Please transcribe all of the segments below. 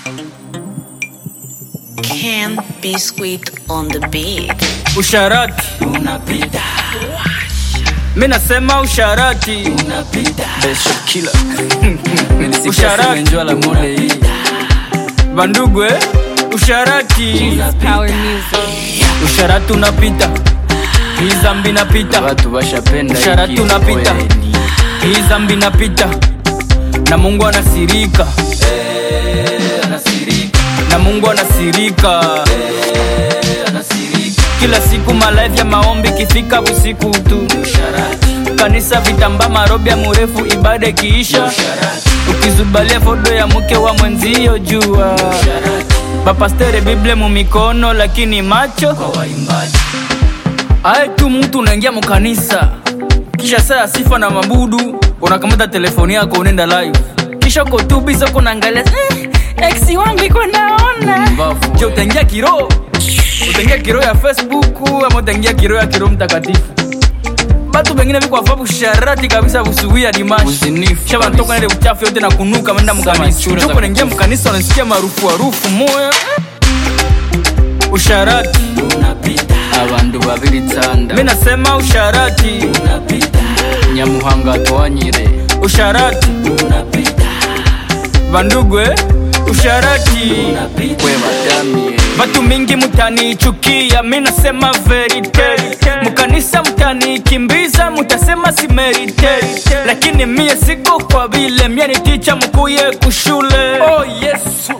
Can Biscuit on the beat. Usharati unapita mi nasema usharati unapita Beshokila Usharati. Nilisikia la mode hii bandugu eh? usharati Power music. usharati unapita hii zambi napita watu bashapenda Usharati hiki unapita. kweli. hii zambi napita na mungu anasirika anasirika na mungu anasirika anasirika kila siku malavi ya maombi kifika usiku tu usharati kanisa vitamba marobi ya murefu ibada ikiisha usharati ukizubalia fodo ya mke wa mwenzio jua usharati bapastere bible mumikono lakini macho kwa waimbaji aye tu mtu unaingia mukanisa kisha saa ya sifa na mabudu unakamata telefoni yako unaenda live kisha uko tu bisa uko naangalia eh, ex wangu iko naona Mbavu, je we. utaingia kiro utaingia kiro ya facebook ama utaingia kiro ya kiro mtakatifu batu bengine viko afabu sharati kabisa kusuwia dimashi Uzinifu kisha banatoka kabisa. nile uchafu yote na kunuka menda mkanisa chura za choko naingia kutufu. mkanisa unasikia marufu harufu moya usharati unapita abandu babiri tsanda mi nasema usharati unapita nyamuhanga twanyire usharati unapita bandugu eh? usharati unapita kwe badamie Watu mingi mutanichukia, mi nasema verite. Mukanisa mutanikimbiza, mutasema si merite, lakini mie siko kwa vile mie ni ticha mkuye kushule. Oh Yesu,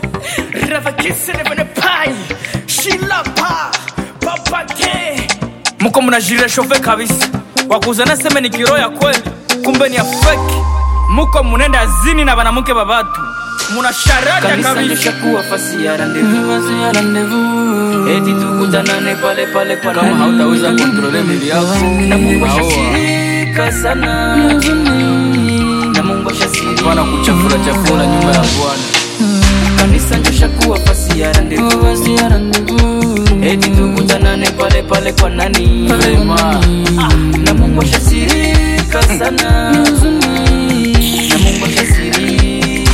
pai shilapa papake muko mnajire shove kabisa, wakuzana seme ni kiro ya kweli, kumbe ni ya fake. Muko munenda zini na banamuke babatu, munasharata kanisa kabisa. ndoshakuwa fasi ya randevu eti tukutanane pale pale kwa kama nani hautaweza kontrole mili yako na mungu naoa ashashirika sana na mungu ashashirika pana kuchafura chafura nyumba ya bwana kanisa ndoshakuwa fasi ya randevu eti tukutanane pale pale kwa nani Vema. na mungu ashashirika sana na mungu ashashirika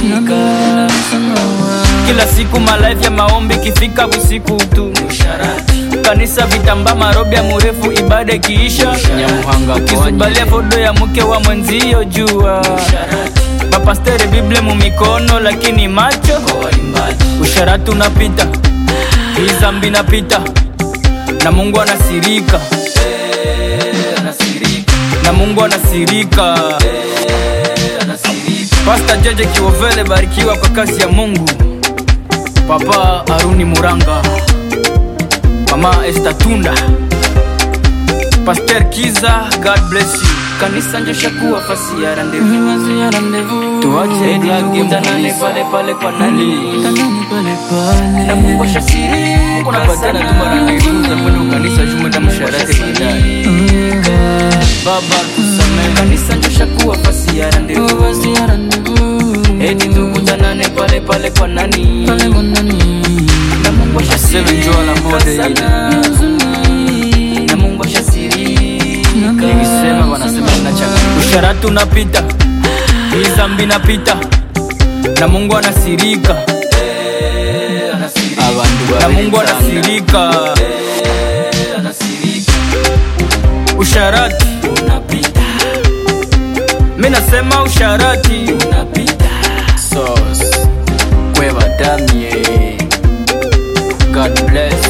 kila siku malavi ya maombi kifika usiku tu usharati kanisa vitamba marobi ya murefu ibada ikiisha nyamuhanga ukizubalia twanyire fodo ya mke wa mwenzio jua usharati bapastere bible mumikono lakini macho kwa waimbaji usharati unapita hii zambi napita na mungu anasirika anasirika na mungu anasirika anasirika pasta jeje kiovele barikiwa kwa kazi ya mungu papa aruni muranga mama estatunda paster kiza god bless you kanisa njoshakuwa fasi ya randevu tuache eti blage tukutanane mkanisa pale pale kwa nani na mungu ashashirika unapatana tu mara mbili za kwenda ukanisa jumenda msharati baadaye baba tusamehe kanisa njoshakuwa fasi ya randevu eti tukutanane pale pale kwa nani na mungu Seven Joel ashashirika Amode. sana na mungu ashashirika nikisema wanasema ninachanganyika usharati unapita hii zambi napita na mungu anasirika anasirika abandu na babiri mungu tsanda anasirika anasirika usharati unapita mi nasema usharati unapita sauce kwe badamie god bless